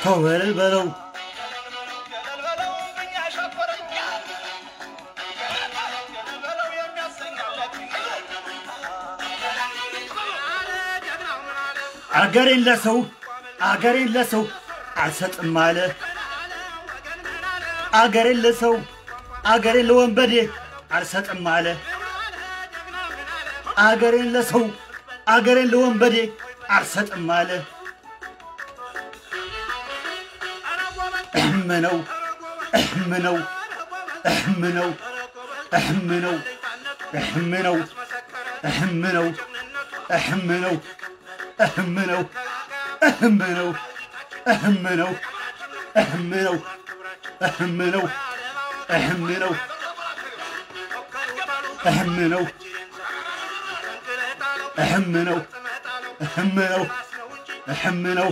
ተው በለው በለው አገሬን ለሰው አገሬን ለሰው አልሰጥም አለ አገሬን ለሰው አገሬን ለወንበዴ አልሰጥም አለ አገሬን ለሰው አገሬን ለወንበዴ አልሰጥም አለ እህም ነው እህም ነው እህም ነው እህም ነው እህም ነው እህም ነው እህም ነው እህም ነው እህም ነው እህም ነው እህም ነው እህም ነው እህም ነው እህም ነው እህም ነው እህም ነው እህም ነው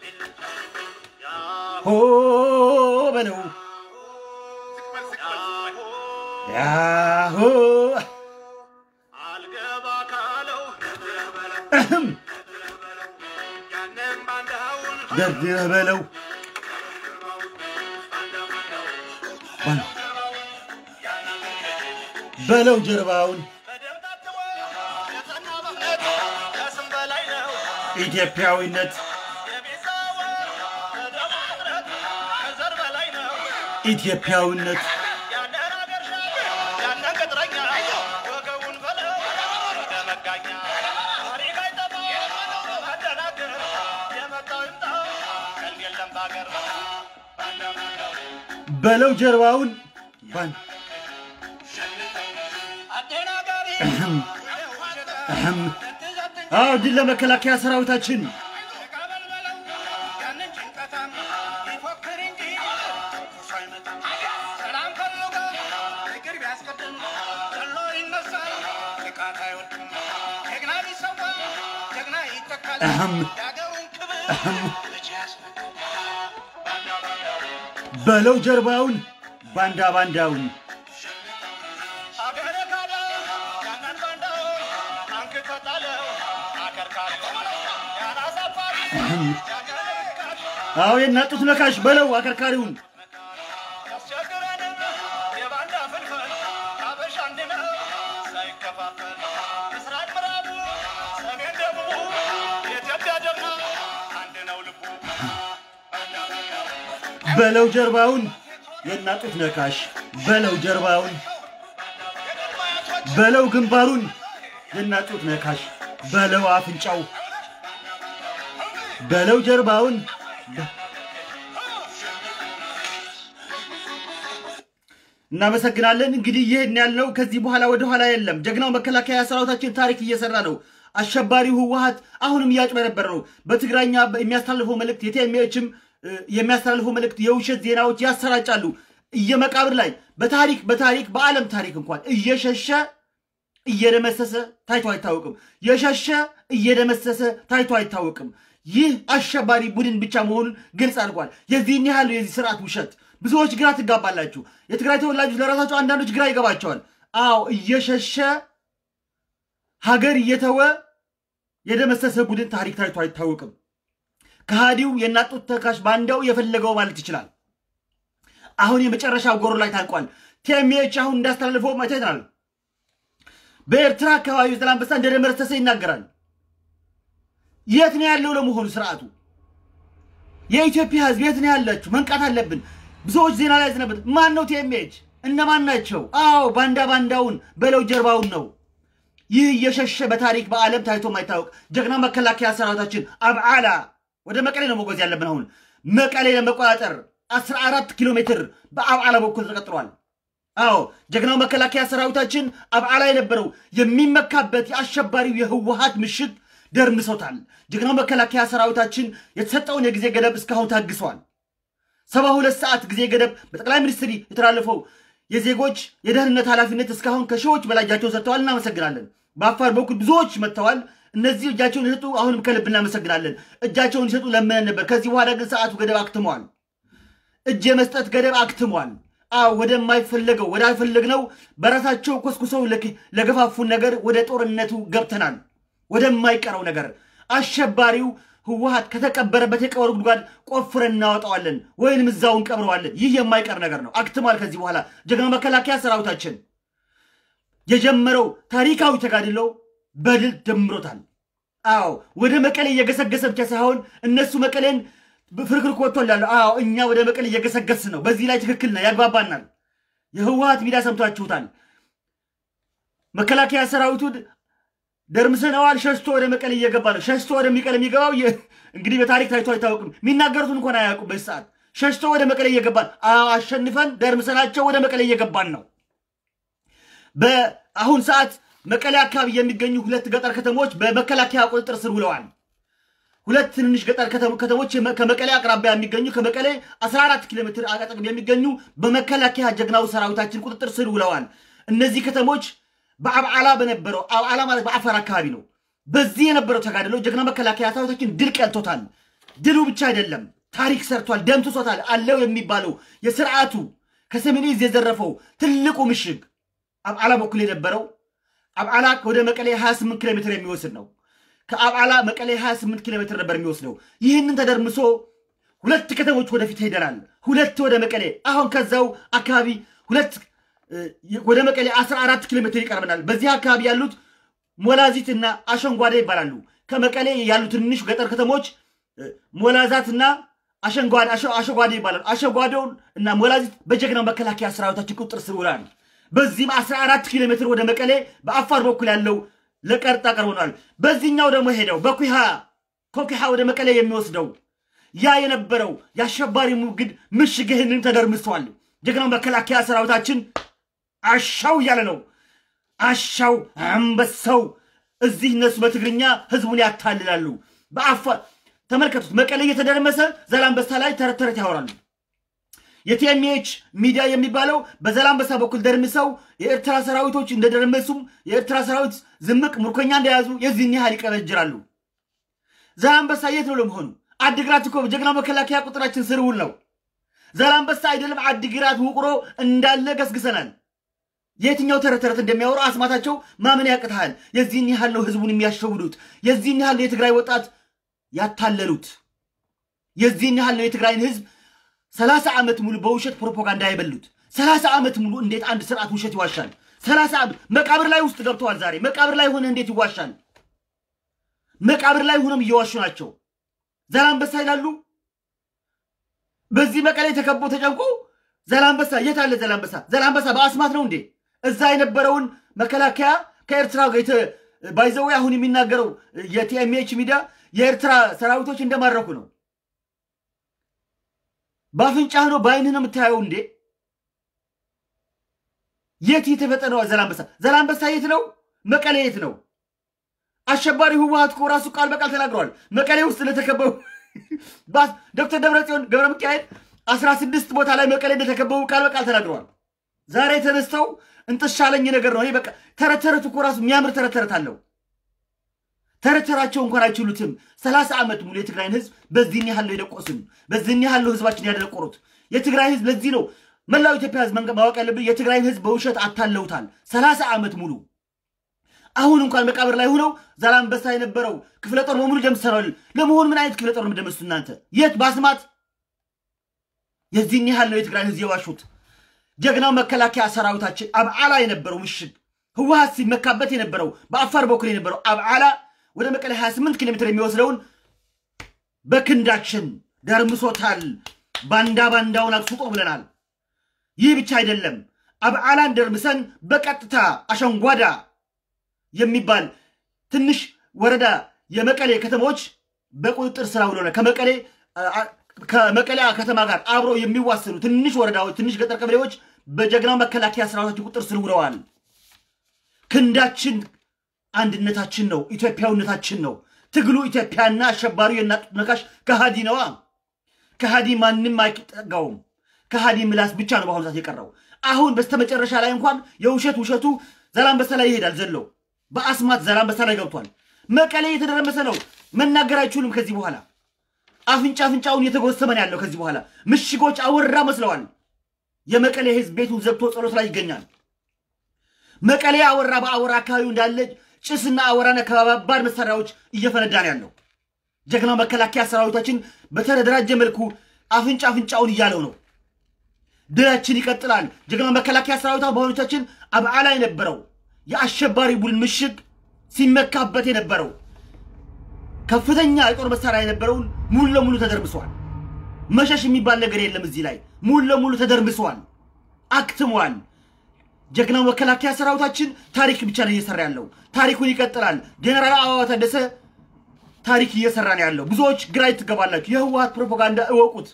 ሆ በለው ያሆ እህም ደርድረህ በለው በለው ጀርባውን ኢትዮጵያዊነት ኢትዮጵያዊነት በለው ጀርባውን ባን እህም እህም አዎ ድል ለመከላከያ ሰራዊታችን እህም እህም በለው ጀርባውን ባንዳ ባንዳውን አዎ የናጡት ነካሽ በለው አከርካሪውን በለው ጀርባውን የናጡት ነካሽ በለው ጀርባውን በለው ግንባሩን የናጡት ነካሽ በለው አፍንጫው በለው ጀርባውን እናመሰግናለን። እንግዲህ ይህን ያልነው ከዚህ በኋላ ወደ ኋላ የለም። ጀግናው መከላከያ ሰራዊታችን ታሪክ እየሰራ ነው። አሸባሪው ህወሀት አሁንም እያጭበረበረ ነው። በትግራኛ የሚያስተላልፈው መልእክት የቲኤምኤችም የሚያስተላልፈው መልእክት የውሸት ዜናዎች ያሰራጫሉ። እየመቃብር ላይ በታሪክ በታሪክ በዓለም ታሪክ እንኳን እየሸሸ እየደመሰሰ ታይቶ አይታወቅም። የሸሸ እየደመሰሰ ታይቶ አይታወቅም። ይህ አሸባሪ ቡድን ብቻ መሆኑን ግልጽ አድርጓል። የዚህን ያህል የዚህ ስርዓት ውሸት ብዙዎች ግራ ትጋባላችሁ። የትግራይ ተወላጆች ለራሳቸው አንዳንዶች ግራ ይገባቸዋል። አዎ እየሸሸ ሀገር እየተወ የደመሰሰ ቡድን ታሪክ ታይቶ አይታወቅም። ከሃዲው የናጡት ተካሽ ባንዳው የፈለገው ማለት ይችላል። አሁን የመጨረሻው ጎሮ ላይ ታንቋል። ቲኤምኤች አሁን እንዳስተላልፈው አይተናል። በኤርትራ አካባቢ ዘላንበሳ እንደደመሰሰ ይናገራል። የት ነው ያለው ለመሆኑ ስርዓቱ? የኢትዮጵያ ህዝብ የት ነው ያላችሁ? መንቃት አለብን። ብዙዎች ዜና ላይ ዝነበት ማን ነው ቲኤምኤች? እነማን ናቸው? አዎ ባንዳ ባንዳውን በለው ጀርባውን ነው። ይህ እየሸሸ በታሪክ በዓለም ታይቶ ማይታወቅ ጀግና መከላከያ ሰራዊታችን አብዓላ ወደ መቀሌ ነው መጓዝ ያለብን። አሁን መቀሌ ለመቆጣጠር 14 ኪሎ ሜትር በአብዓላ በኩል ተቀጥሯል። አዎ ጀግናው መከላከያ ሰራዊታችን አብዓላ የነበረው የሚመካበት የአሸባሪው የህወሀት ምሽግ ደርምሶታል። ጀግናው መከላከያ ሰራዊታችን የተሰጠውን የጊዜ ገደብ እስካሁን ታግሰዋል። ሰባ ሁለት ሰዓት ጊዜ ገደብ በጠቅላይ ሚኒስትር የተላለፈው የዜጎች የደህንነት ኃላፊነት እስካሁን ከሺዎች በላይ እጃቸውን ሰጥተዋል። እናመሰግናለን። በአፋር በኩል ብዙዎች መጥተዋል። እነዚህ እጃቸውን የሰጡ አሁንም ከልብ እናመሰግናለን። እጃቸውን ይሰጡ ለምነን ነበር። ከዚህ በኋላ ግን ሰዓቱ ገደብ አክትሟል። እጅ የመስጠት ገደብ አክትሟል። አዎ ወደማይፈለገው ወዳልፈለግነው በራሳቸው ኮስኩሰው ለገፋፉን ነገር ወደ ጦርነቱ ገብተናል። ወደማይቀረው ነገር አሸባሪው ህወሀት ከተቀበረበት የቀበሮ ጉድጓድ ቆፍረን እናወጣዋለን ወይንም እዛው እንቀብረዋለን። ይህ የማይቀር ነገር ነው። አክትሟል። ከዚህ በኋላ ጀግና መከላከያ ሰራዊታችን የጀመረው ታሪካዊ ተጋድሎ በድል ደምሮታል። አዎ ወደ መቀሌ እየገሰገሰ ብቻ ሳይሆን እነሱ መቀሌን ፍርክርክ ወጥቶላሉ። አዎ እኛ ወደ መቀሌ እየገሰገስ ነው። በዚህ ላይ ትክክል ነው፣ ያግባባናል። የህወሀት ሚዲያ ሰምቷችሁታል። መከላከያ ሰራዊቱ ደርምሰነዋል፣ ሸሽቶ ወደ መቀሌ እየገባ ነው። ሸሽቶ ወደ መቀሌ የሚገባው እንግዲህ በታሪክ ታይቶ አይታወቅም። የሚናገሩትን እንኳን አያውቁም። በዚህ ሰዓት ሸሽቶ ወደ መቀሌ እየገባን አሸንፈን ደርምሰናቸው ወደ መቀሌ እየገባን ነው። በአሁን ሰዓት መቀሌ አካባቢ የሚገኙ ሁለት ገጠር ከተሞች በመከላከያ ቁጥጥር ስር ውለዋል። ሁለት ትንንሽ ገጠር ከተሞች ከመቀሌ አቅራቢያ የሚገኙ ከመቀሌ 14 ኪሎ ሜትር አጠገብ የሚገኙ በመከላከያ ጀግናው ሰራዊታችን ቁጥጥር ስር ውለዋል። እነዚህ ከተሞች በአብዓላ በነበረው አብዓላ ማለት በአፋር አካባቢ ነው። በዚህ የነበረው ተጋድሎ ጀግና መከላከያ ሰራዊታችን ድል ቀልቶታል። ድሉ ብቻ አይደለም ታሪክ ሰርቷል፣ ደምስሶታል። አለው የሚባለው የስርዓቱ ከሰሜን ዕዝ የዘረፈው ትልቁ ምሽግ አብዓላ በኩል የነበረው አብዓላ ወደ መቀሌ 28 ኪሎ ሜትር የሚወስድ ነው። ከአብዓላ መቀሌ 28 ኪሎ ሜትር ነበር የሚወስደው። ይህንን ተደርምሶ ሁለት ከተሞች ወደፊት ሄደናል። ሁለት ወደ መቀሌ አሁን ከዛው አካባቢ ሁለት ወደ መቀሌ 14 ኪሎ ሜትር ይቀርበናል። በዚህ አካባቢ ያሉት ሞላዚት እና አሸንጓዴ ይባላሉ። ከመቀሌ ያሉ ትንሽ ገጠር ከተሞች ሞላዛትና አሸንጓዴ ይባላሉ። አሸንጓዴውን እና ሞላዚት በጀግናው መከላከያ ሰራዊታችን ቁጥጥር ስር ውለዋል። በዚህም 14 ኪሎ ሜትር ወደ መቀሌ በአፋር በኩል ያለው ለቀርጣ ቀርቦናል። በዚህኛው ደግሞ ሄደው በኩሃ ከኩሃ ወደ መቀሌ የሚወስደው ያ የነበረው የአሸባሪ ሙግድ ምሽግ ይህንን ተደርምሷል። ጀግናው መከላከያ ሰራዊታችን አሻው እያለ ነው። አሻው አንበሳው። እዚህ እነሱ በትግርኛ ህዝቡን ያታልላሉ። በአፋር ተመልከቱት። መቀሌ እየተደረመሰ ዘላንበሳ ላይ ተረት ተረት ያወራሉ። የቲኤምኤች ሚዲያ የሚባለው በዘላንበሳ በኩል ደርምሰው የኤርትራ ሰራዊቶች እንደደረመሱም የኤርትራ ሰራዊት ዝምቅ ምርኮኛ እንደያዙ የዚህን ያህል ይቀበጅራሉ። ዘላንበሳ የት ነው ለመሆኑ? አድግራት እኮ ጀግናው መከላከያ ቁጥራችን ስር ውል ነው። ዘላንበሳ አይደለም አድግራት ውቅሮ እንዳለ ገስግሰናል። የትኛው ተረት ተረት እንደሚያወሩ አስማታቸው ማመን ያቅትሃል። የዚህን ያህል ነው ህዝቡን የሚያሸውዱት። የዚህን ያህል ነው የትግራይ ወጣት ያታለሉት። የዚህን ያህል ነው የትግራይን ህዝብ ሰላሳ ዓመት ሙሉ በውሸት ፕሮፓጋንዳ የበሉት። ሰላሳ ዓመት ሙሉ እንዴት አንድ ስርዓት ውሸት ይዋሻል? ሰላሳ ዓመት መቃብር ላይ ውስጥ ገብተዋል። ዛሬ መቃብር ላይ ሆነ እንዴት ይዋሻል? መቃብር ላይ ሆነም እየዋሹ ናቸው። ዘላንበሳ ይላሉ። በዚህ መቀሌ ተከቦ ተጨንቆ ዘላንበሳ የት አለ? ዘላንበሳ ዘላንበሳ በአስማት ነው እንዴ? እዛ የነበረውን መከላከያ ከኤርትራ ባይዘዌ አሁን የሚናገረው የቲኤምኤች ሚዲያ የኤርትራ ሰራዊቶች እንደማረኩ ነው። በአፍንጫህ ነው በአይንህ ነው የምታየው እንዴ? የት የተፈጠነው ዘላንበሳ? ዘላንበሳ የት ነው? መቀሌ የት ነው? አሸባሪ ህወሀት እኮ ራሱ ቃል በቃል ተናግረዋል። መቀሌ ውስጥ ለተከበቡ ዶክተር ደብረጽዮን ገብረ ሚካኤል አስራ ስድስት ቦታ ላይ መቀሌ እንደተከበቡ ቃል በቃል ተናግረዋል። ዛሬ ተነስተው እንጥሻለኝ ነገር ነው። በቃ ተረት ተረት እኮ ራሱ የሚያምር ተረት ተረት አለው። ተረት ተራቸው እንኳን አይችሉትም። ሰላሳ ዓመት ሙሉ የትግራይን ህዝብ በዚህን ያህል ነው የደቆስን፣ በዚህን ያህል ነው ህዝባችን ያደነቆሩት። የትግራይ ህዝብ ለዚህ ነው መላው ኢትዮጵያ ህዝብ ማወቅ ያለብን የትግራይን ህዝብ በውሸት አታለውታል ሰላሳ ዓመት ሙሉ። አሁን እንኳን መቃብር ላይ ሆነው ዛላንበሳ የነበረው ክፍለ ጦር በሙሉ ደምሰናል። ለመሆኑ ምን አይነት ክፍለ ጦር ነው የምደመስሱ እናንተ? የት በአስማት የዚህን ያህል ነው የትግራይን ህዝብ የዋሹት። ጀግናው መከላከያ ሰራዊታችን አብዓላ የነበረው ምሽግ ህወሀት ሲመካበት የነበረው በአፋር በኩል የነበረው አብዓላ ወደ መቀሌ 28 ኪሎ ሜትር የሚወስደውን በክንዳችን ደርምሶታል። ባንዳ ባንዳውን አስውጦ ብለናል። ይህ ብቻ አይደለም። አብዓላን ደርምሰን በቀጥታ አሸንጓዳ የሚባል ትንሽ ወረዳ የመቀሌ ከተሞች በቁጥጥር ስር ውለናል። ከመቀሌ ከመቀሌ ከተማ ጋር አብረው የሚዋሰኑ ትንሽ ወረዳዎች፣ ትንሽ ገጠር ቀበሌዎች በጀግናው መከላከያ ሰራዊታችን ቁጥጥር ስር ውለዋል። ክንዳችን አንድነታችን ነው፣ ኢትዮጵያዊነታችን ነው። ትግሉ ኢትዮጵያና አሸባሪው የናጡት ነካሽ ከሃዲ ነዋ። ከሃዲ ማንም አይጠጋውም። ከሃዲ ምላስ ብቻ ነው በአሁኑ ሰዓት የቀረው። አሁን በስተመጨረሻ ላይ እንኳን የውሸት ውሸቱ ዘላንበሳ ላይ ይሄዳል ዘሎ በአስማት ዘላንበሳ ላይ ገብቷል። መቀሌ የተደረመሰ ነው። መናገር አይችሉም ከዚህ በኋላ አፍንጫ አፍንጫውን እየተጎሰመን ያለው ከዚህ በኋላ ምሽጎች አወራ መስለዋል። የመቀሌ ህዝብ ቤቱን ዘግቶ ጸሎት ላይ ይገኛል። መቀሌ አወራ በአወራ አካባቢው እንዳለ ጭስና አወራና ከባባድ መሳሪያዎች እየፈነዳ ነው ያለው። ጀግናው መከላከያ ሰራዊታችን በተደራጀ መልኩ አፍንጫ አፍንጫውን እያለው ነው። ድላችን ይቀጥላል። ጀግናው መከላከያ ሰራዊታ በሆኖቻችን አብዓላ የነበረው የአሸባሪ ቡድን ምሽግ ሲመካበት የነበረው ከፍተኛ የጦር መሳሪያ የነበረውን ሙሉ ለሙሉ ተደርምሷል። መሸሽ የሚባል ነገር የለም። እዚህ ላይ ሙሉ ለሙሉ ተደርምሷል፣ አክትሟል። ጀግናው መከላከያ ሰራዊታችን ታሪክ ብቻ ነው እየሰራ ያለው። ታሪኩን ይቀጥላል። ጀኔራል አበባው ታደሰ ታሪክ እየሰራ ነው ያለው። ብዙዎች ግራ ትገባላችሁ። የህወሀት ፕሮፓጋንዳ እወቁት።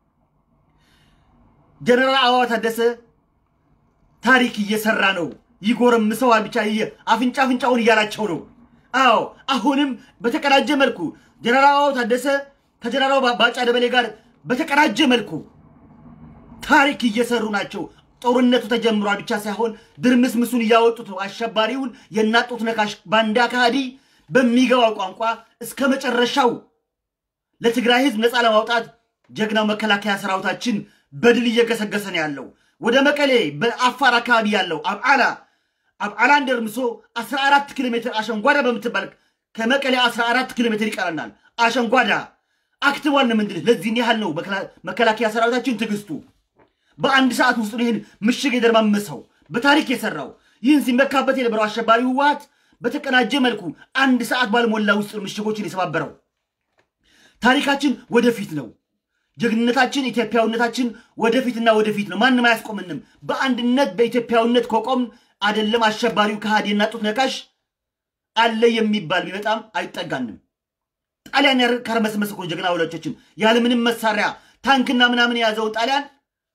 ጀነራል አበባው ታደሰ ታሪክ እየሰራ ነው። ይጎረምሰዋል ብቻ አፍንጫ አፍንጫውን እያላቸው ነው። አዎ አሁንም በተቀናጀ መልኩ ጀነራል አበባው ታደሰ ከጀነራል ባጫ ደበሌ ጋር በተቀናጀ መልኩ ታሪክ እየሰሩ ናቸው። ጦርነቱ ተጀምሯል ብቻ ሳይሆን ድርምስምሱን እያወጡት ነው። አሸባሪውን የናጡት ነካሽ ባንዳ ካህዲ በሚገባው ቋንቋ እስከ መጨረሻው ለትግራይ ህዝብ ነፃ ለማውጣት ጀግናው መከላከያ ሰራዊታችን በድል እየገሰገሰ ነው ያለው። ወደ መቀሌ በአፋር አካባቢ ያለው አብዓላ አብዓላን ደርምሶ 14 ኪሎ ሜትር አሸንጓዳ በምትባል ከመቀሌ 14 ኪሎ ሜትር ይቀረናል። አሸንጓዳ አክትቧል ነው ምንድን ለዚህን ያህል ነው መከላከያ ሰራዊታችን ትዕግስቱ። በአንድ ሰዓት ውስጥ ይህን ምሽግ የደርማመሰው በታሪክ የሰራው ይህን ሲመካበት የነበረው አሸባሪ ህወሀት በተቀናጀ መልኩ አንድ ሰዓት ባልሞላ ውስጥ ምሽጎችን የሰባበረው። ታሪካችን ወደፊት ነው። ጀግንነታችን፣ ኢትዮጵያዊነታችን ወደፊትና ወደፊት ነው። ማንም አያስቆምንም። በአንድነት በኢትዮጵያዊነት ከቆምን አይደለም አሸባሪው ከሃዲ እና ጡት ነካሽ አለ የሚባል ቢመጣም አይጠጋንም። ጣሊያን ካርመስመስ እኮ ጀግና ወላጆችን ያለምንም መሳሪያ ታንክና ምናምን የያዘውን ጣሊያን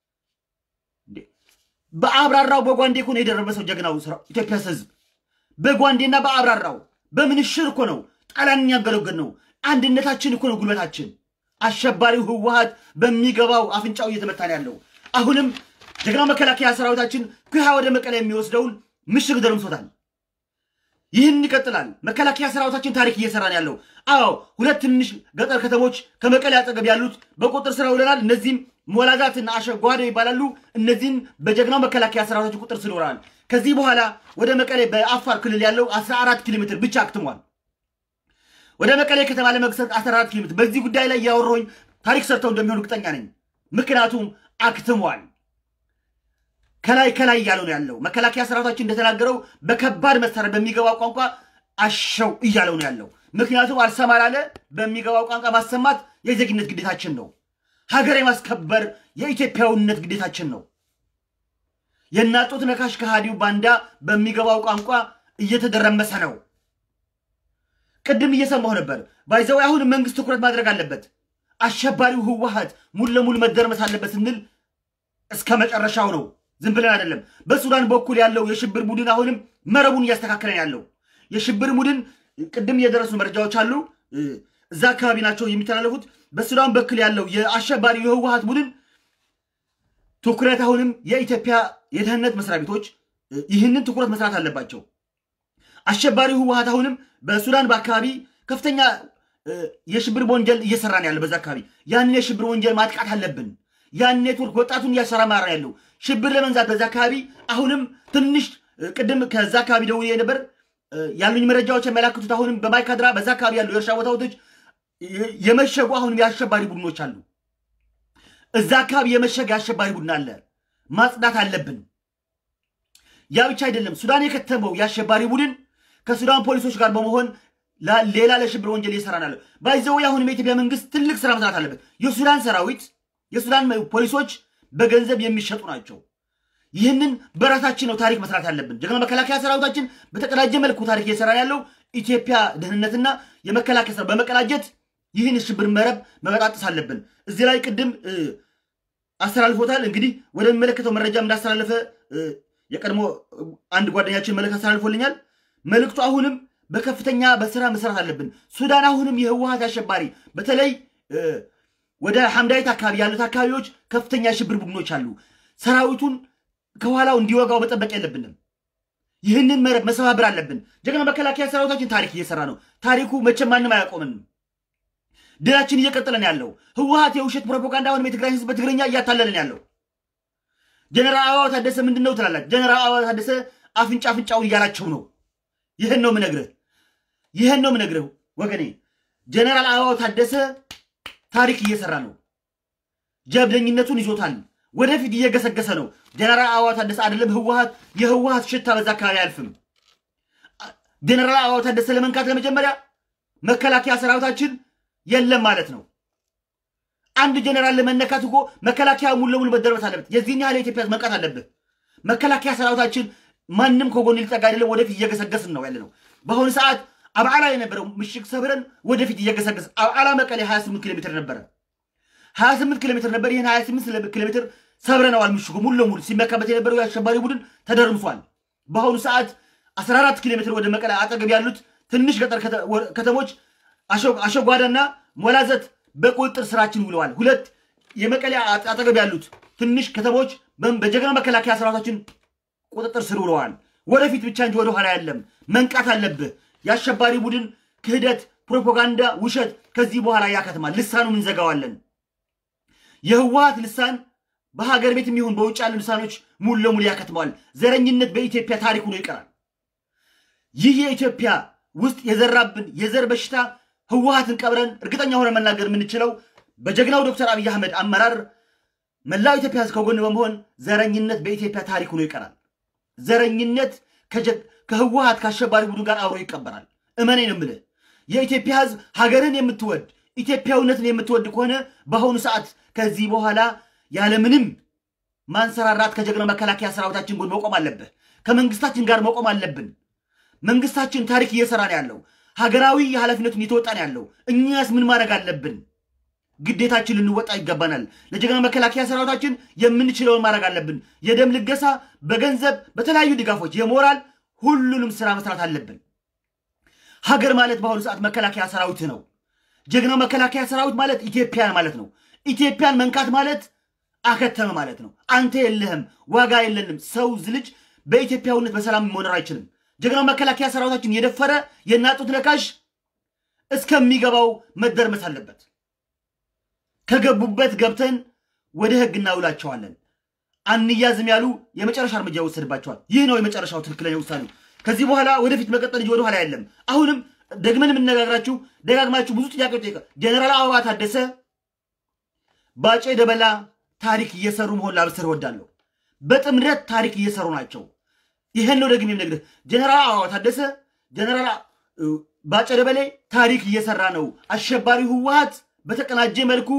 በአብራራው በጓንዴ እኮ ነው የደረመሰው ጀግናው ኢትዮጵያ ህዝብ በጓንዴና በአብራራው በምንሽር እኮ ነው ጣሊያንን ያገለገል ነው። አንድነታችን እኮ ነው ጉልበታችን። አሸባሪው ህወሀት በሚገባው አፍንጫው እየተመታ ነው ያለው። አሁንም ጀግናው መከላከያ ሰራዊታችን ኩሃ ወደ መቀለ የሚወስደውን ምሽግ ደርምሶታል። ይህን ይቀጥላል። መከላከያ ሰራዊታችን ታሪክ እየሰራ ነው ያለው። አዎ ሁለት ትንሽ ገጠር ከተሞች ከመቀሌ አጠገብ ያሉት በቁጥር ስር ውለናል። እነዚህም ሞላዛትና አሸጓደ ይባላሉ። እነዚህም በጀግናው መከላከያ ሰራዊታችን ቁጥር ስር ውለናል። ከዚህ በኋላ ወደ መቀሌ በአፋር ክልል ያለው 14 ኪሎ ሜትር ብቻ አክትሟል። ወደ መቀሌ ከተማ ለመግሰት 14 ኪሎ ሜትር። በዚህ ጉዳይ ላይ ያወሮኝ ታሪክ ሰርተው እንደሚሆኑ እርግጠኛ ነኝ። ምክንያቱም አክትሟል። ከላይ ከላይ እያለው ነው ያለው። መከላከያ ሰራዊታችን እንደተናገረው በከባድ መሳሪያ በሚገባው ቋንቋ አሸው እያለው ነው ያለው። ምክንያቱም አልሰማ ላለ በሚገባው ቋንቋ ማሰማት የዜግነት ግዴታችን ነው። ሀገር የማስከበር የኢትዮጵያዊነት ግዴታችን ነው። የናጡት ነካሽ ከሃዲው ባንዳ በሚገባው ቋንቋ እየተደረመሰ ነው። ቅድም እየሰማሁ ነበር። ባይዘው አሁን መንግስት ትኩረት ማድረግ አለበት። አሸባሪው ህወሀት ሙሉ ለሙሉ መደረመስ አለበት ስንል እስከ መጨረሻው ነው። ዝም ብለን አይደለም። በሱዳን በኩል ያለው የሽብር ቡድን አሁንም መረቡን እያስተካከለን ያለው የሽብር ቡድን ቅድም የደረሱ መረጃዎች አሉ። እዛ አካባቢ ናቸው የሚተላለፉት። በሱዳን በኩል ያለው የአሸባሪው የህወሀት ቡድን ትኩረት አሁንም የኢትዮጵያ የደህንነት መስሪያ ቤቶች ይህንን ትኩረት መስራት አለባቸው። አሸባሪው ህወሀት አሁንም በሱዳን በአካባቢ ከፍተኛ የሽብር ወንጀል እየሰራ ነው ያለ። በዛ አካባቢ ያንን የሽብር ወንጀል ማጥቃት አለብን። ያን ኔትወርክ ወጣቱን እያሰራማራ ያለው ሽብር ለመንዛት በዛ አካባቢ አሁንም ትንሽ ቅድም ከዛ አካባቢ ደውዬ ነበር። ያሉኝ መረጃዎች የሚያመላክቱት አሁንም በማይካድራ በዛ አካባቢ ያሉ የእርሻ ቦታዎች የመሸጉ አሁንም የአሸባሪ ቡድኖች አሉ። እዛ አካባቢ የመሸገ የአሸባሪ ቡድን አለ። ማጽዳት አለብን። ያ ብቻ አይደለም። ሱዳን የከተመው የአሸባሪ ቡድን ከሱዳን ፖሊሶች ጋር በመሆን ሌላ ለሽብር ወንጀል እየሰራ ነው ያለው። ባይዘው አሁንም የኢትዮጵያ መንግስት ትልቅ ስራ መስራት አለበት። የሱዳን ሰራዊት የሱዳን ፖሊሶች በገንዘብ የሚሸጡ ናቸው። ይህንን በራሳችን ነው ታሪክ መስራት ያለብን። ጀግና መከላከያ ሰራዊታችን በተቀዳጀ መልኩ ታሪክ እየሰራ ያለው ኢትዮጵያ ደህንነትና የመከላከያ ሰራዊት በመቀናጀት ይህን የሽብር መረብ መበጣጠስ አለብን። እዚህ ላይ ቅድም አስተላልፎታል። እንግዲህ ወደሚመለከተው መረጃ እንዳስተላለፈ የቀድሞ አንድ ጓደኛችን መልእክት አስተላልፎልኛል። መልእክቱ አሁንም በከፍተኛ በስራ መስራት አለብን። ሱዳን አሁንም የህወሀት አሸባሪ በተለይ ወደ ሐምዳይት አካባቢ ያሉት አካባቢዎች ከፍተኛ የሽብር ቡድኖች አሉ። ሰራዊቱን ከኋላው እንዲወጋው መጠበቅ የለብንም። ይህንን መረብ መሰባበር አለብን። ጀግና መከላከያ ሰራዊታችን ታሪክ እየሰራ ነው። ታሪኩ መቼም ማንም አያቆምንም። ድላችን እየቀጠለን ያለው ህወሀት የውሸት ፕሮፓጋንዳ አሁንም የትግራይ ህዝብ በትግርኛ እያታለለን ያለው ጀነራል አበባው ታደሰ ምንድን ነው ትላላችሁ? ጀነራል አበባው ታደሰ አፍንጫ አፍንጫውን እያላቸው ነው። ይህን ነው ምነግርህ፣ ይህን ነው ምነግርህ ወገኔ። ጀነራል አበባው ታደሰ ታሪክ እየሰራ ነው። ጀብደኝነቱን ይዞታል። ወደፊት እየገሰገሰ ነው። ጀነራል አበባው ታደሰ አይደለም ህወሀት የህወሀት ሽታ በዛ አካባቢ አያልፍም። ጀነራል አበባው ታደሰ ለመንካት ለመጀመሪያ መከላከያ ሰራዊታችን የለም ማለት ነው። አንድ ጀነራል ለመነካት እኮ መከላከያ ሙሉ ለሙሉ መደረበት አለበት። የዚህን ያህል የኢትዮጵያ ህዝብ መንቃት አለብህ። መከላከያ ሰራዊታችን ማንም ከጎን ሊጠጋ አይደለም። ወደፊት እየገሰገስን ነው ያለ ነው። በአሁኑ ሰዓት አብዓላ የነበረው ምሽግ ሰብረን ወደፊት እየገሰገስን አብዓላ መቀሌ 28 ኪሎ ሜትር ነበረ 28 ኪሎ ሜትር ነበር። ይህን 28 ኪሎ ሜትር ሰብረነዋል። ምሽጉ ሙሉ ለሙሉ ሲመካበት የነበረው የአሸባሪ ቡድን ተደርምሷል። በአሁኑ ሰዓት 14 ኪሎ ሜትር ወደ መቀለ አጠገብ ያሉት ትንሽ ገጠር ከተሞች አሸጓዳና ሞላዘት በቁጥጥር ስራችን ውለዋል። ሁለት የመቀለ አጠገብ ያሉት ትንሽ ከተሞች በጀግና መከላከያ ሰራዊታችን ቁጥጥር ስር ውለዋል። ወደፊት ብቻ እንጂ ወደኋላ የለም። መንቃት አለብህ። የአሸባሪ ቡድን ክህደት፣ ፕሮፓጋንዳ፣ ውሸት ከዚህ በኋላ ያከትማል። ልሳኑን እንዘጋዋለን። የህወሀት ልሳን በሀገር ቤትም ይሁን በውጭ ያሉ ልሳኖች ሙሉ ለሙሉ ያከትመዋል። ዘረኝነት በኢትዮጵያ ታሪክ ሆኖ ይቀራል። ይህ የኢትዮጵያ ውስጥ የዘራብን የዘር በሽታ ህወሀትን ቀብረን እርግጠኛ ሆነ መናገር የምንችለው በጀግናው ዶክተር አብይ አህመድ አመራር መላው ኢትዮጵያ ህዝብ ከጎን በመሆን ዘረኝነት በኢትዮጵያ ታሪክ ሆኖ ይቀራል። ዘረኝነት ከህወሀት ከአሸባሪ ቡድን ጋር አብሮ ይቀበራል። እመኔ ነው የምልህ። የኢትዮጵያ ህዝብ ሀገርን የምትወድ ኢትዮጵያዊነትን የምትወድ ከሆነ በአሁኑ ሰዓት ከዚህ በኋላ ያለምንም ማንሰራራት ከጀግና መከላከያ ሰራዊታችን ጎን መቆም አለብህ። ከመንግስታችን ጋር መቆም አለብን። መንግስታችን ታሪክ እየሰራ ነው ያለው። ሀገራዊ የኃላፊነቱን እየተወጣ ነው ያለው። እኛስ ምን ማድረግ አለብን? ግዴታችን ልንወጣ ይገባናል። ለጀግና መከላከያ ሰራዊታችን የምንችለውን ማድረግ አለብን። የደም ልገሳ፣ በገንዘብ በተለያዩ ድጋፎች፣ የሞራል ሁሉንም ስራ መስራት አለብን። ሀገር ማለት በአሁኑ ሰዓት መከላከያ ሰራዊት ነው። ጀግናው መከላከያ ሰራዊት ማለት ኢትዮጵያን ማለት ነው። ኢትዮጵያን መንካት ማለት አከተመ ማለት ነው። አንተ የለህም፣ ዋጋ የለንም። ሰው ልጅ በኢትዮጵያዊነት በሰላም መኖር አይችልም። ጀግናው መከላከያ ሰራዊታችን የደፈረ የናጡት ነካሽ እስከሚገባው መደርመስ አለበት። ከገቡበት ገብተን ወደ ህግ እናውላቸዋለን። አንያዝም ያሉ የመጨረሻ እርምጃ ይወሰድባቸዋል። ይህ ነው የመጨረሻው ትክክለኛ ውሳኔ። ከዚህ በኋላ ወደፊት መቀጠል እንጂ ወደኋላ የለም። አሁንም ደግመን የምነጋግራችሁ ደጋግማችሁ ብዙ ጥያቄዎች ጠይቀ ጀነራል አበባ ታደሰ ባጬ ደበላ ታሪክ እየሰሩ መሆን ላብስር እወዳለሁ። በጥምረት ታሪክ እየሰሩ ናቸው። ይህን ነው ደግሜ የምነግርህ። ጀነራል አበባ ታደሰ፣ ጀነራል ባጬ ደበሌ ታሪክ እየሰራ ነው። አሸባሪ ህወሀት በተቀናጀ መልኩ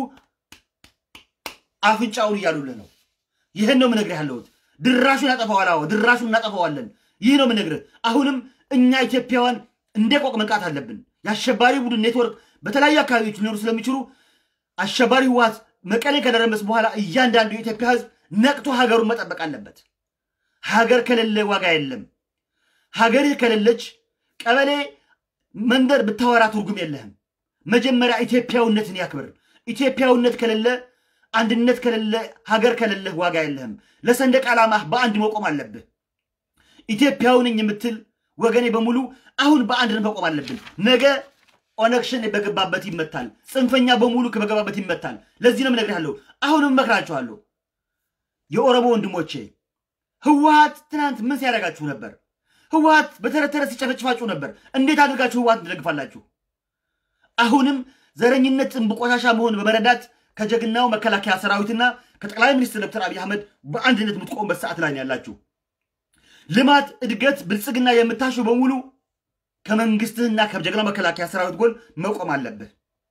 አፍንጫውን እያሉልህ ነው። ይህን ነው የምነግርህ ያለሁት። ድራሹን ያጠፋዋል። አዎ ድራሹን እናጠፋዋለን። ይህ ነው የምነግርህ። አሁንም እኛ ኢትዮጵያውያን እንደ ቆቅ መንቃት አለብን። የአሸባሪ ቡድን ኔትወርክ በተለያዩ አካባቢዎች ሊኖሩ ስለሚችሉ አሸባሪ ህወሀት መቀሌ ከደረመስ በኋላ እያንዳንዱ የኢትዮጵያ ህዝብ ነቅቶ ሀገሩን መጠበቅ አለበት። ሀገር ከሌለ ዋጋ የለም። ሀገርህ ከሌለች ቀበሌ፣ መንደር ብታወራ ትርጉም የለህም። መጀመሪያ ኢትዮጵያዊነትን ያክብር። ኢትዮጵያዊነት ከሌለ፣ አንድነት ከሌለ፣ ሀገር ከሌለህ ዋጋ የለህም። ለሰንደቅ ዓላማህ በአንድ መቆም አለብህ። ኢትዮጵያዊ ነኝ የምትል ወገኔ በሙሉ አሁን በአንድነት መቆም አለብን። ነገ ኦነግ ሸኔ በገባበት ይመታል። ጽንፈኛ በሙሉ በገባበት ይመታል። ለዚህ ነው የምነግርሃለሁ። አሁንም እመክራችኋለሁ የኦሮሞ ወንድሞቼ፣ ህወሀት ትናንት ምን ሲያደርጋችሁ ነበር? ህወሀት በተረት ተረት ሲጨፈጭፋችሁ ነበር። እንዴት አድርጋችሁ ህወሀት ትደግፋላችሁ? አሁንም ዘረኝነት ጥንብ ቆሻሻ መሆን በመረዳት ከጀግናው መከላከያ ሰራዊትና ከጠቅላይ ሚኒስትር ዶክተር አብይ አህመድ በአንድነት የምትቆሙበት ሰዓት ላይ ያላችሁ ልማት፣ እድገት፣ ብልጽግና የምታሹ በሙሉ ከመንግስትህና ከጀግናው መከላከያ ሰራዊት ጎን መቆም አለብህ።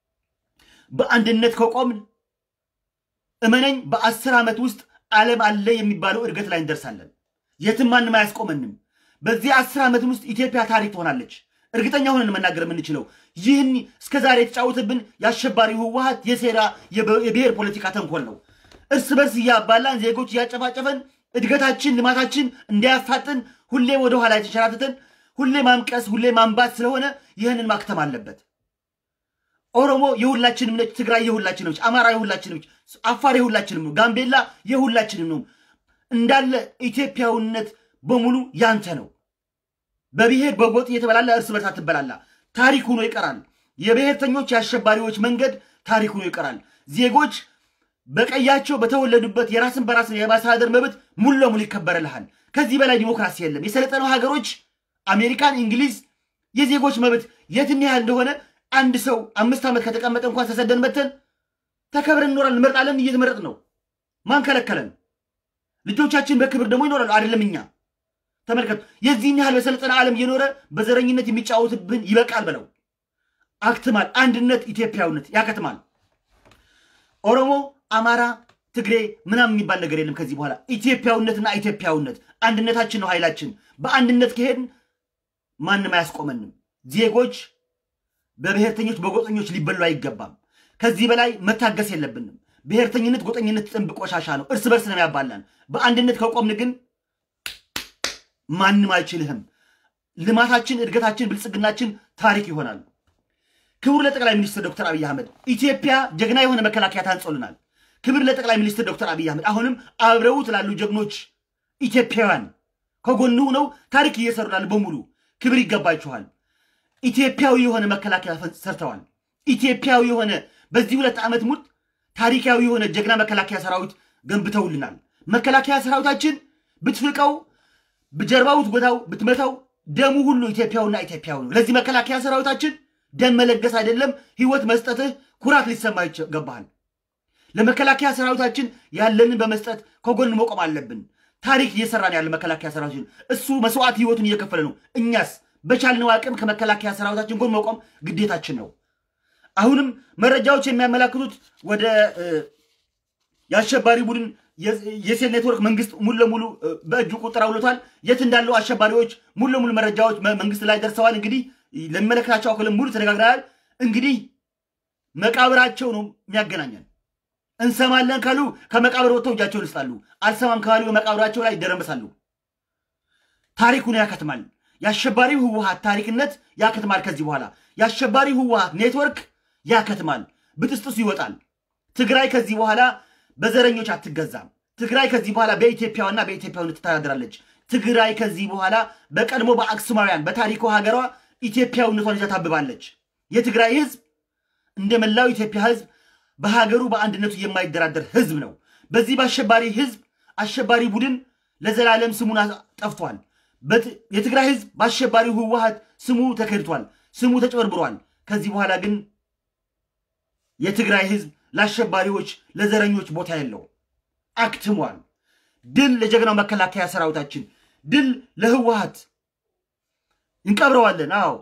በአንድነት ከቆምን እመነኝ በአስር ዓመት ውስጥ ዓለም አለ የሚባለው እድገት ላይ እንደርሳለን። የትም ማንም አያስቆመንም። በዚህ አስር ዓመት ውስጥ ኢትዮጵያ ታሪክ ትሆናለች። እርግጠኛ ሆነን መናገር የምንችለው ይህን እስከዛሬ የተጫወተብን የአሸባሪ ህወሀት የሴራ የብሔር ፖለቲካ ተንኮል ነው። እርስ በርስ እያባላን ዜጎች እያጨፋጨፈን እድገታችን ልማታችን እንዳያፋጥን ሁሌ ወደ ኋላ የተሸራተተን ሁሌ ማምቀስ ሁሌ ማንባት ስለሆነ ይህንን ማክተም አለበት። ኦሮሞ የሁላችንም ነች፣ ትግራይ የሁላችንም ነች፣ አማራ የሁላችንም ነች፣ አፋር የሁላችንም ነው፣ ጋምቤላ የሁላችንም ነው። እንዳለ ኢትዮጵያዊነት በሙሉ ያንተ ነው። በብሔር በጎጥ እየተበላላ እርስ በርስ አትበላላ። ታሪክ ሆኖ ይቀራል። የብሔርተኞች የአሸባሪዎች መንገድ ታሪክ ሆኖ ይቀራል። ዜጎች በቀያቸው በተወለዱበት የራስን በራስን የማስተዳደር መብት ሙሉ ለሙሉ ይከበርልሃል። ከዚህ በላይ ዲሞክራሲ የለም። የሰለጠነው ሀገሮች አሜሪካን፣ እንግሊዝ የዜጎች መብት የትም ያህል እንደሆነ አንድ ሰው አምስት ዓመት ከተቀመጠ እንኳን ተሰደን መተን ተከብረን እንኖራለን። እንመርጣለን፣ እየተመረጥ ነው። ማን ከለከለን? ልጆቻችን በክብር ደግሞ ይኖራሉ። አይደለም እኛ ተመልከቱ። የዚህን ያህል በሰለጠነ ዓለም እየኖረ በዘረኝነት የሚጫወትብን ይበቃል በለው። አክትማል። አንድነት፣ ኢትዮጵያዊነት ያከትማል። ኦሮሞ፣ አማራ፣ ትግሬ ምናምን የሚባል ነገር የለም ከዚህ በኋላ ኢትዮጵያዊነትና ኢትዮጵያዊነት አንድነታችን ነው ኃይላችን። በአንድነት ከሄድን ማንም አያስቆመንም። ዜጎች በብሔርተኞች በጎጠኞች ሊበሉ አይገባም። ከዚህ በላይ መታገስ የለብንም። ብሔርተኝነት፣ ጎጠኝነት ጥንብ ቆሻሻ ነው። እርስ በርስ ነው ያባላን። በአንድነት ከቆምን ግን ማንም አይችልህም። ልማታችን፣ እድገታችን፣ ብልጽግናችን ታሪክ ይሆናል። ክቡር ለጠቅላይ ሚኒስትር ዶክተር አብይ አህመድ ኢትዮጵያ ጀግና የሆነ መከላከያ ታንጾልናል። ክብር ለጠቅላይ ሚኒስትር ዶክተር አብይ አህመድ አሁንም አብረውት ላሉ ጀግኖች ኢትዮጵያውያን ከጎኑ ሆነው ታሪክ እየሰሩ ላሉ በሙሉ ክብር ይገባችኋል። ኢትዮጵያዊ የሆነ መከላከያ ሰርተዋል። ኢትዮጵያዊ የሆነ በዚህ ሁለት ዓመት ሙት ታሪካዊ የሆነ ጀግና መከላከያ ሰራዊት ገንብተውልናል። መከላከያ ሰራዊታችን ብትፍቀው ጀርባው ብትጎታው ብትመታው ደሙ ሁሉ ኢትዮጵያውና ኢትዮጵያዊ ነው። ለዚህ መከላከያ ሰራዊታችን ደም መለገስ አይደለም ህይወት መስጠትህ ኩራት ሊሰማ ይገባሃል። ለመከላከያ ሰራዊታችን ያለንን በመስጠት ከጎን መቆም አለብን። ታሪክ እየሰራን ያለ መከላከያ ሰራዊታችን እሱ መስዋዕት ህይወቱን እየከፈለ ነው። እኛስ በቻልነው አቅም ከመከላከያ ሰራዊታችን ጎን መቆም ግዴታችን ነው። አሁንም መረጃዎች የሚያመላክቱት ወደ የአሸባሪ ቡድን የሴል ኔትወርክ መንግስት ሙሉ ለሙሉ በእጁ ቁጥር አውሎታል። የት እንዳለው አሸባሪዎች ሙሉ ለሙሉ መረጃዎች መንግስት ላይ ደርሰዋል። እንግዲህ ለሚመለከታቸው አካል ሙሉ ተነጋግረናል። እንግዲህ መቃብራቸው ነው የሚያገናኘን። እንሰማለን ካሉ ከመቃብር ወጥተው እጃቸውን ይስጣሉ። አልሰማም ካሉ በመቃብራቸው ላይ ይደረመሳሉ። ታሪኩን ያከትማል። የአሸባሪው ህወሀት ታሪክነት ያከትማል። ከዚህ በኋላ የአሸባሪው ህወሀት ኔትወርክ ያከትማል። ብጥስጥሱ ይወጣል። ትግራይ ከዚህ በኋላ በዘረኞች አትገዛም። ትግራይ ከዚህ በኋላ በኢትዮጵያዋና በኢትዮጵያዊነት ትተዳደራለች። ትግራይ ከዚህ በኋላ በቀድሞ በአክሱማውያን በታሪኩ ሀገሯ ኢትዮጵያዊነቷን ይዛ ታብባለች። የትግራይ ህዝብ እንደ መላው ኢትዮጵያ ህዝብ በሀገሩ በአንድነቱ የማይደራደር ህዝብ ነው። በዚህ በአሸባሪ ህዝብ አሸባሪ ቡድን ለዘላለም ስሙን ጠፍቷል። የትግራይ ህዝብ በአሸባሪው ህወሀት ስሙ ተከድቷል፣ ስሙ ተጭበርብሯል። ከዚህ በኋላ ግን የትግራይ ህዝብ ለአሸባሪዎች ለዘረኞች ቦታ የለው፣ አክትሟል። ድል ለጀግናው መከላከያ ሰራዊታችን፣ ድል ለህወሀት እንቀብረዋለን። አዎ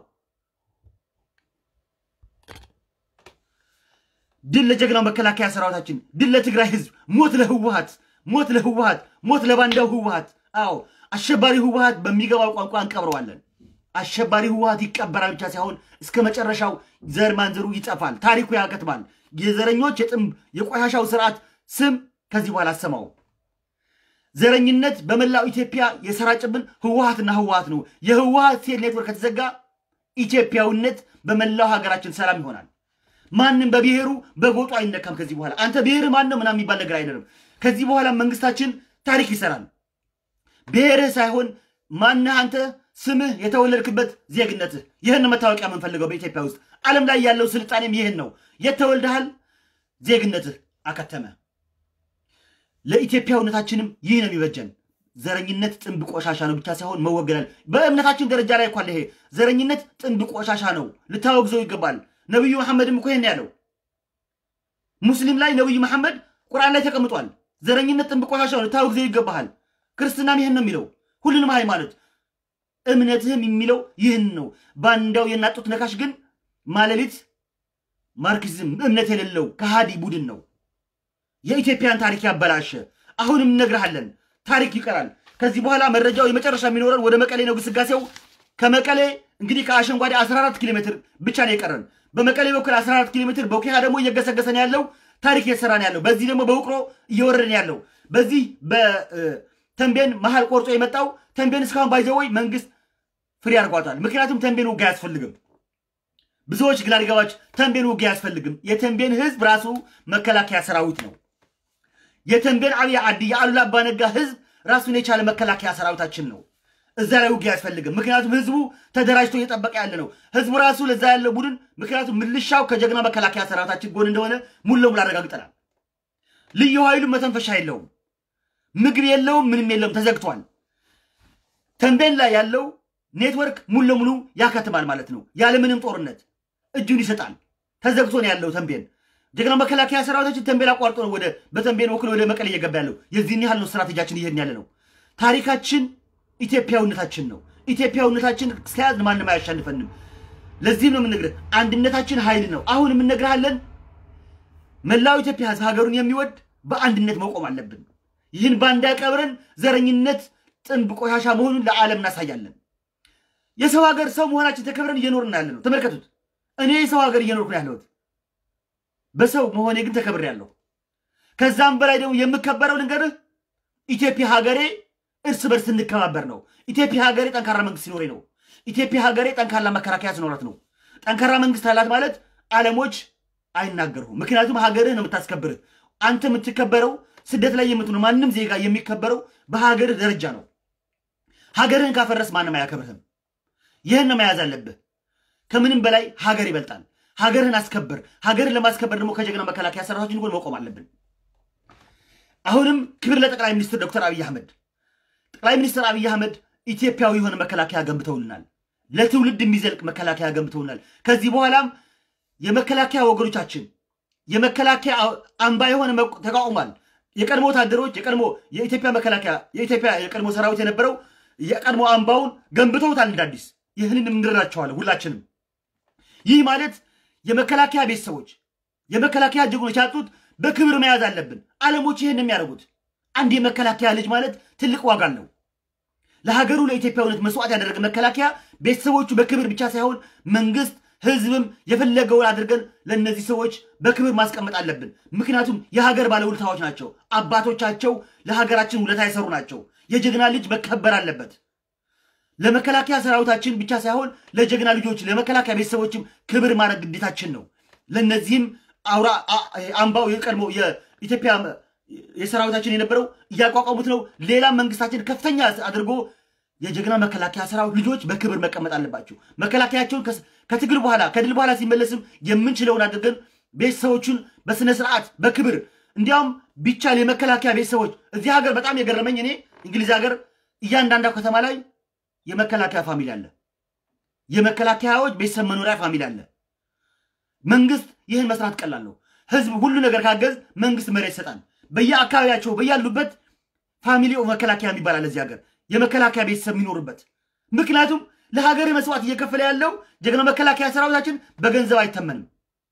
ድል ለጀግናው መከላከያ ሰራዊታችን፣ ድል ለትግራይ ህዝብ፣ ሞት ለህወሀት፣ ሞት ለህወሀት፣ ሞት ለባንዳው ህወሀት። አዎ አሸባሪ ህወሀት በሚገባው ቋንቋ እንቀብረዋለን። አሸባሪ ህወሀት ይቀበራል ብቻ ሳይሆን እስከ መጨረሻው ዘር ማንዘሩ ይጠፋል፣ ታሪኩ ያከትማል። የዘረኞች የጥም የቆሻሻው ስርዓት ስም ከዚህ በኋላ አሰማው። ዘረኝነት በመላው ኢትዮጵያ የሰራጭብን ህወሀትና ህወሀት ነው። የህወሀት ሴል ኔትወርክ ከተዘጋ ኢትዮጵያዊነት በመላው ሀገራችን ሰላም ይሆናል። ማንም በብሔሩ በጎጡ አይነካም። ከዚህ በኋላ አንተ ብሔርህ ማን ነው ምናምን የሚባል ነገር አይደለም። ከዚህ በኋላ መንግስታችን ታሪክ ይሰራል። ብሔርህ ሳይሆን ማንህ አንተ፣ ስምህ፣ የተወለድክበት ዜግነትህ። ይህን መታወቂያ የምንፈልገው በኢትዮጵያ ውስጥ ዓለም ላይ ያለው ስልጣኔም ይህን ነው። የተወልደሃል፣ ዜግነትህ አከተመ። ለኢትዮጵያዊነታችንም ይህ ነው የሚበጀን። ዘረኝነት ጥንብ ቆሻሻ ነው ብቻ ሳይሆን መወገዳል። በእምነታችን ደረጃ ላይ እኳ ይሄ ዘረኝነት ጥንብ ቆሻሻ ነው፣ ልታወግዘው ይገባል። ነቢዩ መሐመድም እኮ ይህን ያለው ሙስሊም ላይ ነቢዩ መሐመድ ቁርአን ላይ ተቀምጧል። ዘረኝነት ጥንብ ቆሻሻ ነው፣ ልታወግዘው ይገባሃል። ክርስትናም ይህን ነው የሚለው። ሁሉንም ሃይማኖት እምነትህም የሚለው ይህን ነው። ባንዳው የናጡት ነካሽ ግን ማለሊት ማርክሲዝም እምነት የሌለው ከሃዲ ቡድን ነው። የኢትዮጵያን ታሪክ ያበላሸ። አሁንም እነግርሃለን፣ ታሪክ ይቀራል። ከዚህ በኋላ መረጃው የመጨረሻ የሚኖረን ወደ መቀሌ ነው ግስጋሴው። ከመቀሌ እንግዲህ ከአሸንጓዴ 14 ኪሎ ሜትር ብቻ ነው የቀረን። በመቀሌ በኩል 14 ኪሎ ሜትር በውኪያ ደግሞ እየገሰገሰን ያለው ታሪክ እየሰራን ያለው በዚህ ደግሞ በውቅሮ እየወረደን ያለው በዚህ በተንቤን መሀል ቆርጦ የመጣው ተንቤን እስካሁን ባይዘወይ መንግስት ፍሪ አድርጓታል። ምክንያቱም ተንቤን ውጊያ አያስፈልግም። ብዙዎች ግራ ሊገባች ተንቤን ውጊያ አያስፈልግም። የተንቤን ህዝብ ራሱ መከላከያ ሰራዊት ነው። የተንቤን አብይ ዓዲ የአሉላ አባነጋ ህዝብ ራሱን የቻለ መከላከያ ሰራዊታችን ነው። እዛ ላይ ውጊያ አያስፈልግም። ምክንያቱም ህዝቡ ተደራጅቶ እየጠበቀ ያለ ነው። ህዝቡ ራሱ ለዛ ያለው ቡድን ምክንያቱም ምልሻው ከጀግና መከላከያ ሰራዊታችን ጎን እንደሆነ ሙሉ ለሙሉ አረጋግጠናል። ልዩ ኃይሉ መተንፈሻ የለውም፣ ምግብ የለውም፣ ምንም የለውም፣ ተዘግቷል። ተንቤን ላይ ያለው ኔትወርክ ሙሉ ለሙሉ ያከትማል ማለት ነው፣ ያለምንም ጦርነት። እጁን ይሰጣል። ተዘግቶ ነው ያለው ተንቤን። ጀግና መከላከያ ሰራዊታችን ተንቤን አቋርጦ ነው ወደ በተንቤን ወክሎ ወደ መቀሌ እየገባ ያለው። የዚህን ያህል ነው ስትራቴጂያችን እየሄድን ያለ ነው። ታሪካችን ኢትዮጵያዊነታችን ነው። ኢትዮጵያዊነታችን እስከያዝን ማንም አያሻንፈንም። ለዚህም ነው የምንነግርህ፣ አንድነታችን ኃይል ነው። አሁን የምንነግርሃለን መላው ኢትዮጵያ ህዝብ ሀገሩን የሚወድ በአንድነት መቆም አለብን። ይህን ባንዳ ቀብረን ዘረኝነት ጥንብ ቆሻሻ መሆኑን ለዓለም እናሳያለን። የሰው ሀገር ሰው መሆናችን ተከብረን እየኖርን ያለ ነው። ተመልከቱት። እኔ የሰው ሀገር እየኖርኩ ነው ያለሁት። በሰው መሆኔ ግን ተከብሬ ያለሁ። ከዛም በላይ ደግሞ የምከበረው ልንገርህ፣ ኢትዮጵያ ሀገሬ እርስ በርስ እንከባበር ነው። ኢትዮጵያ ሀገሬ ጠንካራ መንግስት ሲኖሬ ነው። ኢትዮጵያ ሀገሬ ጠንካራ መከላከያ ሲኖራት ነው። ጠንካራ መንግስት አላት ማለት ዓለሞች አይናገሩም። ምክንያቱም ሀገርህ ነው የምታስከብርህ። አንተ የምትከበረው ስደት ላይ የምትሆነው ማንም ዜጋ የሚከበረው በሀገርህ ደረጃ ነው። ሀገርህን ካፈረስ ማንም አያከብርህም። ይህን ነው መያዝ አለብህ። ከምንም በላይ ሀገር ይበልጣል። ሀገርህን አስከብር። ሀገርህን ለማስከበር ደግሞ ከጀግና መከላከያ ሰራዊታችን ጎን መቆም አለብን። አሁንም ክብር ለጠቅላይ ሚኒስትር ዶክተር አብይ አህመድ። ጠቅላይ ሚኒስትር አብይ አህመድ ኢትዮጵያዊ የሆነ መከላከያ ገንብተውልናል። ለትውልድ የሚዘልቅ መከላከያ ገንብተውልናል። ከዚህ በኋላም የመከላከያ ወገኖቻችን የመከላከያ አምባ የሆነ ተቋቁሟል። የቀድሞ ወታደሮች የቀድሞ የኢትዮጵያ መከላከያ የኢትዮጵያ የቀድሞ ሰራዊት የነበረው የቀድሞ አምባውን ገንብተውታል እንደ አዲስ። ይህንን እንረዳቸዋለን ሁላችንም። ይህ ማለት የመከላከያ ቤተሰቦች የመከላከያ ጀግኖች ያጡት በክብር መያዝ አለብን። ዓለሞች ይህን የሚያደርጉት አንድ የመከላከያ ልጅ ማለት ትልቅ ዋጋ አለው። ለሀገሩ ለኢትዮጵያዊነት መስዋዕት ያደረገ መከላከያ ቤተሰቦቹ በክብር ብቻ ሳይሆን መንግስት ህዝብም የፈለገውን አድርገን ለእነዚህ ሰዎች በክብር ማስቀመጥ አለብን። ምክንያቱም የሀገር ባለውለታዎች ናቸው። አባቶቻቸው ለሀገራችን ውለታ የሰሩ ናቸው። የጀግና ልጅ መከበር አለበት። ለመከላከያ ሰራዊታችን ብቻ ሳይሆን ለጀግና ልጆች፣ ለመከላከያ ቤተሰቦችም ክብር ማድረግ ግዴታችን ነው። ለእነዚህም አውራ አምባው የቀድሞ የኢትዮጵያ የሰራዊታችን የነበረው እያቋቋሙት ነው። ሌላም መንግስታችን ከፍተኛ አድርጎ የጀግና መከላከያ ሰራዊት ልጆች በክብር መቀመጥ አለባቸው። መከላከያቸውን ከትግል በኋላ ከድል በኋላ ሲመለስም የምንችለውን አድርገን ቤተሰቦቹን በስነ ስርዓት በክብር እንዲያውም ቢቻል የመከላከያ ቤተሰቦች እዚህ ሀገር በጣም የገረመኝ እኔ እንግሊዝ ሀገር እያንዳንዷ ከተማ ላይ የመከላከያ ፋሚሊ አለ። የመከላከያዎች ቤተሰብ መኖሪያ ፋሚሊ አለ። መንግስት ይህን መስራት ቀላል ነው። ህዝብ ሁሉ ነገር ካገዝ መንግስት መሬት ይሰጣል። በየአካባቢያቸው በያሉበት ፋሚሊ መከላከያ የሚባል አለ እዚህ ሀገር የመከላከያ ቤተሰብ የሚኖርበት። ምክንያቱም ለሀገር መስዋዕት እየከፈለ ያለው ጀግና መከላከያ ሰራዊታችን በገንዘብ አይተመንም።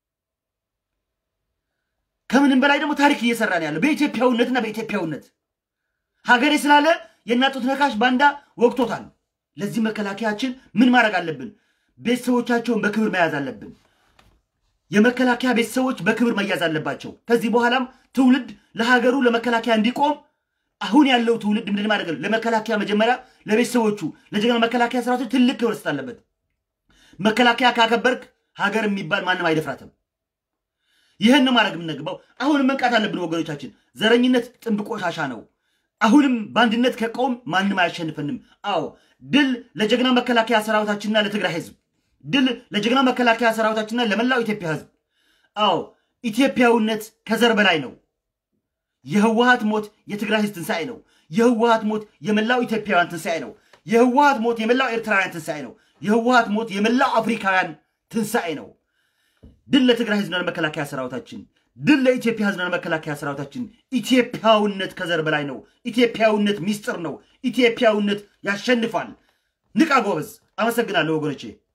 ከምንም በላይ ደግሞ ታሪክ እየሰራ ነው ያለው በኢትዮጵያዊነትና በኢትዮጵያዊነት ሀገሬ ስላለ የእናጡት ነካሽ ባንዳ ወቅቶታል። ለዚህ መከላከያችን ምን ማድረግ አለብን? ቤተሰቦቻቸውን በክብር መያዝ አለብን። የመከላከያ ቤተሰቦች በክብር መያዝ አለባቸው። ከዚህ በኋላም ትውልድ ለሀገሩ ለመከላከያ እንዲቆም አሁን ያለው ትውልድ ምንድን ማድረግ ነው? ለመከላከያ መጀመሪያ ለቤተሰቦቹ ለጀግና መከላከያ ሰራዊቶች ትልቅ ክብር መስጠት አለበት። መከላከያ ካከበርክ ሀገር የሚባል ማንም አይደፍራትም። ይህን ማድረግ የምንገባው አሁንም መንቃት አለብን ወገኖቻችን። ዘረኝነት ጥንብ ቆሻሻ ነው። አሁንም በአንድነት ከቆም ማንም አያሸንፈንም። አዎ ድል ለጀግና መከላከያ ሰራዊታችንና ለትግራይ ህዝብ፣ ድል ለጀግና መከላከያ ሰራዊታችንና ለመላው ኢትዮጵያ ህዝብ። አዎ ኢትዮጵያዊነት ከዘር በላይ ነው። የህወሀት ሞት የትግራይ ህዝብ ትንሣኤ ነው። የህወሀት ሞት የመላው ኢትዮጵያውያን ትንሣኤ ነው። የህወሀት ሞት የመላው ኤርትራውያን ትንሣኤ ነው። የህወሀት ሞት የመላው አፍሪካውያን ትንሣኤ ነው። ድል ለትግራይ ህዝብና ለመከላከያ ሰራዊታችን፣ ድል ለኢትዮጵያ ህዝብና ለመከላከያ ሰራዊታችን። ኢትዮጵያዊነት ከዘር በላይ ነው። ኢትዮጵያዊነት ሚስጥር ነው። ኢትዮጵያዊነት ያሸንፋል። ንቃ ጎበዝ። አመሰግናለሁ ወገኖቼ።